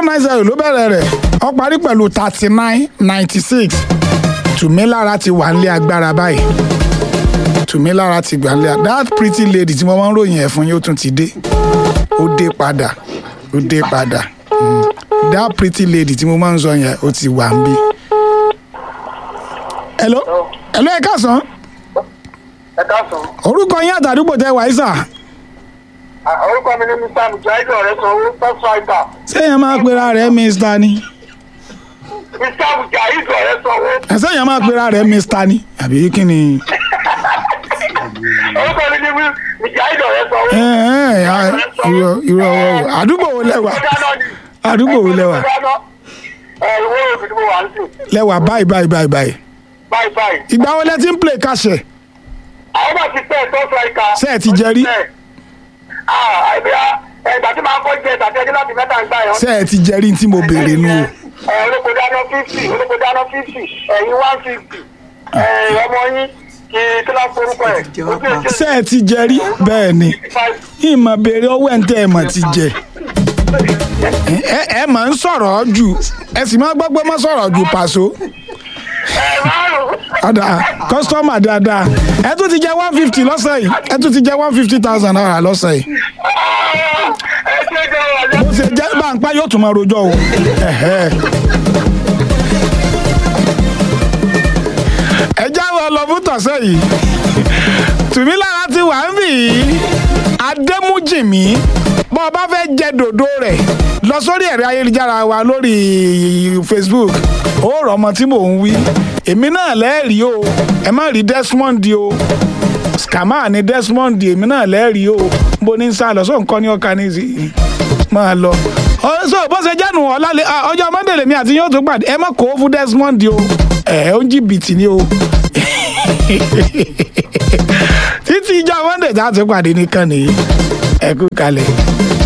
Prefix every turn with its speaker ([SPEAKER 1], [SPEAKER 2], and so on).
[SPEAKER 1] nine zero ló bẹ̀rẹ̀ rẹ̀ ó parí pẹ̀lú thirty nine ninety six tùmílára ti wà nílé agbára báyìí tùmílára ti gbà nílé that pretty lady tí mo máa ń ròyìn ẹ̀ fún yóò tún ti dé ó dé padà ó dé padà Mm. that pretty lady tí mo máa ń sọ yẹn ó ti wà ń bí. hello hello ẹ káàsán
[SPEAKER 2] ẹ káàsán.
[SPEAKER 1] orúkọ yín àtàdúgbò tẹ wàá sà
[SPEAKER 2] orúkọ mi ni mr mujahid ọ̀rẹ́ sanwó first fighter.
[SPEAKER 1] sẹ́yìn máa pera rẹ̀ mr ni
[SPEAKER 2] mr mujahid ọ̀rẹ́ sanwó.
[SPEAKER 1] sẹ́yìn máa pera rẹ̀ mr ni àbí kí ni.
[SPEAKER 2] orúkọ mi ni mujahid ọ̀rẹ́ sanwó.
[SPEAKER 1] ẹ ẹ à, irọ́ irọ́ ọwọ́ àdúgbò wo lẹ́wà
[SPEAKER 2] Ó dáná ni.
[SPEAKER 1] àdúgbò wo lẹ́wà
[SPEAKER 2] Ó dáná. ẹ ìwé òbí tí mo wà ń sìn.
[SPEAKER 1] lẹ́wà báyìí báyìí báyìí báyìí
[SPEAKER 2] báyìí báyìí.
[SPEAKER 1] ìgbà wo lẹ ti ń play kàṣẹ
[SPEAKER 2] àwọn náà ti tẹ̀ first fighter.
[SPEAKER 1] Ṣé ẹ ti jẹ rí?
[SPEAKER 2] ah àìbíyá ẹgbà tí màá kọ́ jẹ tàbí ẹjẹ́ láti mẹ́ta ń gbà yẹn.
[SPEAKER 1] ṣé ẹ ti jẹrí tí mo béèrè nù o
[SPEAKER 2] ẹ olóko dáná fifty olóko dáná fifty ẹ̀yin one fifty ọmọ yín kí kí ló forúkọ ẹ̀.
[SPEAKER 1] ṣé ẹ ti jẹrí bẹ́ẹ̀ ni ìmọ̀ béèrè ọwọ́ ẹ̀ ń tẹ́ ẹ mọ̀ ti jẹ ẹ ẹ máa ń sọ̀rọ̀ jù ẹ sì máa gbọ́ pé má sọ̀rọ̀ jù pàṣọ ọ̀dà kọ́sítọ́mà dáadáa ẹ tún ti jẹ one fifty lọ́sẹ̀ yìí ẹ tún ti jẹ one fifty thousand naira lọ́sẹ̀ yìí
[SPEAKER 2] ẹ ṣe jẹ́ ọ̀rọ̀
[SPEAKER 1] bó ṣe jẹ́ báńpá yóò tún máa rojọ́ o. Ẹ̀hẹ́. ẹ jáwọ́ lọ fún tọ̀sẹ̀ yìí tùmílára ti wà ń bì í adémújìmí bọ́ ọ bá fẹ́ jẹ dòdò rẹ̀ lọ sórí ẹ̀rọ ayélujára wa lórí facebook ó rọ̀ ọmọ tí mò ń wí èmi náà lẹ́ẹ̀rí o ẹ má rí desmond o scammer ni desmond èmi náà lẹ́ẹ̀rí o bó ní sá lọ sóun kọ́ ní ọkà ní ìsìn máa lọ. ọ̀sọ̀ bó ṣe jẹ́nu ọ̀làlẹ̀ ọjọ́ monday lèmi àti yóò tún pàdé ẹ má kó fún desmond o ẹ̀ ó ń jìbìtì ni o. títí ìjọ monday tá a tún pàdé nìkan nìyí ẹ kú kalẹ̀.